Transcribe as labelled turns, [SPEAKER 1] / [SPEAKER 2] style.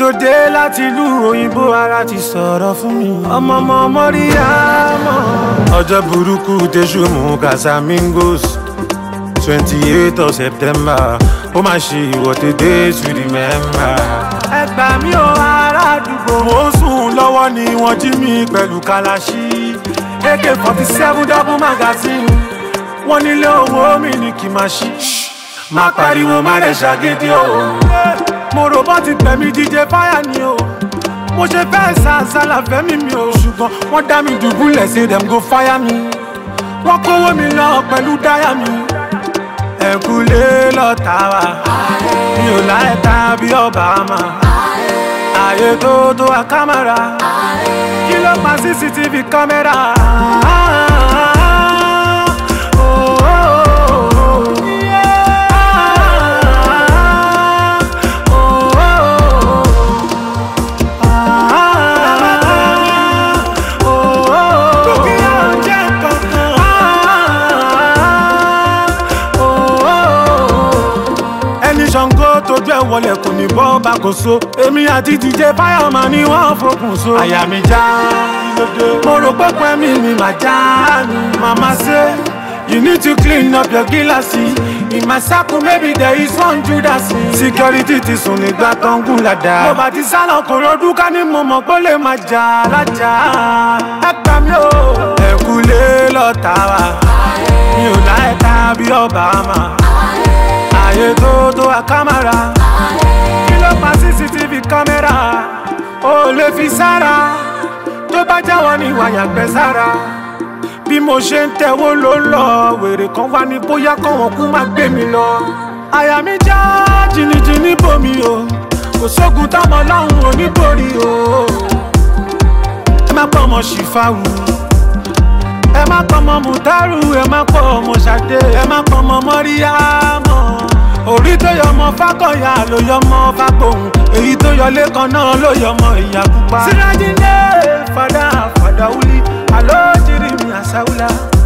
[SPEAKER 1] tó dé láti ìlú òyìnbó ara ti sọ̀rọ̀ fún mi. ọmọ ọmọ mọ́ríyámọ́. ọjọ́ burúkú tẹ̀sù mú casamigos twenty eight of september ó máa ṣe ìwọ́de days we remember. ẹ gbà mí o ará àdúgbò. mo ń sùn lọ́wọ́ ni wọ́n jí mi pẹ̀lú kalaṣí ak forty seven double magazine wọ́n nílé owó mi ní kí n máa ṣí. má pariwo má rẹ̀ ṣàgídí o. mo rò bọ́ ti pẹ̀mí díje fáyà ni o. mo ṣe fẹ́ sàṣàlà fẹ́mi mi o. ṣùgbọ́n wọ́n dá mi dùbúlẹ̀ say dem go fire mi. wọ́n kówó mi lọ pẹ̀lú dáyà mi. ẹ̀kúlé lọ́ta wa mi ò láyé ta bí Obama. ààyè tó tó wa kámẹ́rà kí ló pa cctv kámẹ́rà. Oh, oh, oh, oh. Yeah. Oh, oh, oh. Ah, oh, oh, oh. Dúkìá ò jẹ́ kankan. Ah, oh, oh, oh ẹni ṣàngó tójú ẹ wọlé kò ní bọ́ bá kò so èmi àti dj fáyọmọ ni wọ́n fokùn so. àyà mi já mo rò pé pẹ́ mi ni màá já ni màmá ṣe you need to clean up your gíláàsì in my circle maybe there is one judas. security ti sùn nígbà tó ń gùn ládàá. mo bá ti sálọ kò rọdún ká ní mo mọ̀ pé ó lè máa jà lájà. ẹ gbà mí o. ẹ̀kúlé lọ́ta wa mi ò láyé ta bí Obama ààyè tó tó wa kámẹ́rà kí ló pa cctv kámẹ́rà ó lè fi sára tó bá jáwọ́ ní wàyà gbẹ sára bí mo ṣe ń tẹ̀wó ló ń lọ wèrè kan wá ní bóyá kọ́wọ́n kú má gbé mi lọ àyà mi já jìnnìjìnnì bomi o kò sógun táwọn ọlọ́run ò ní borí o ẹ má pọ̀ ọmọ ṣìfàwù ẹ má pọ̀ ọmọ mùtárù ẹ má pọ̀ ọmọ ṣàdé ẹ má pọ̀ ọmọ mọ́ríyámọ́ orí tó yọ ọmọ fákọ̀yà ló yọ ọmọ fágbóhùn èyí tó yọ lẹ́kan náà ló yọ ọmọ ìyá pupa. sirajinde fada fada wuli alo jiri mi asawula.